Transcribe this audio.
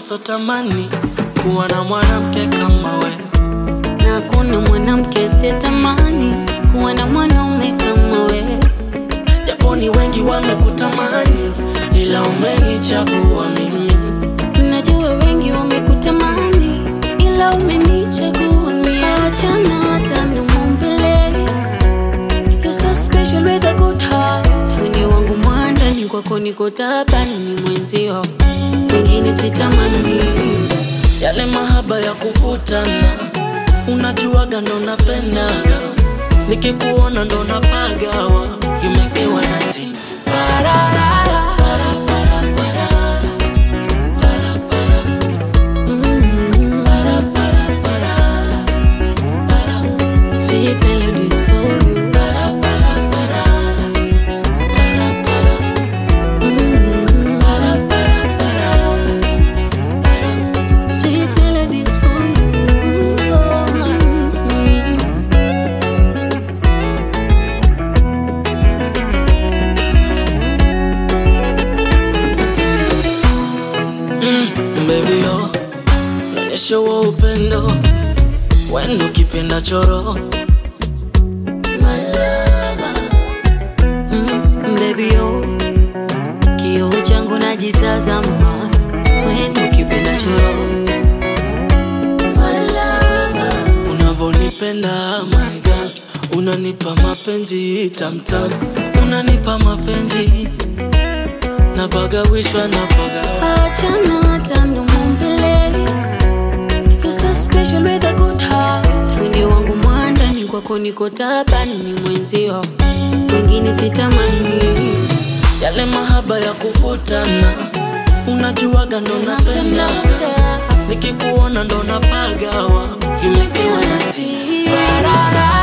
sotamani kuwa na mwanamke kama we na kuna mwanamke sitamani kuwa na mwanaume kama we. japo ni wengi wamekutamani ila umenichagua mimi Najua wengi wamekutamani, ila umenichagua mimi. Achana hata nimumbele, you're so special with a good heart. Mwenye wangu mwandani, kwako niko tabani, ni mwenzio, wengine sitamani. yale mahaba ya kuvutana unajuaga ndo napendaga nikikuona ndo napagawa you make me wanna sing Pararara. Mm. Sweet melodies for you. Mm. Sweet melodies for you. Baby yo, naonyesha huo upendo wenu ukipenda choro Mm, baby yo, kioo changu najitazama, wewe ukipenda choro unavonipenda my God, unanipa mapenzi tamtam, unanipa mapenzi napagawishwa napaga achana hata mdomo mbele. You're so special with a good heart. Mwili wangu mwandani, kwako niko tabani, ni mwenzio, wengine sitamani. yale mahaba ya kuvutana unajuaga ndo napendaga nikikuona ndo napagawa you make me wanna sing. Pararara.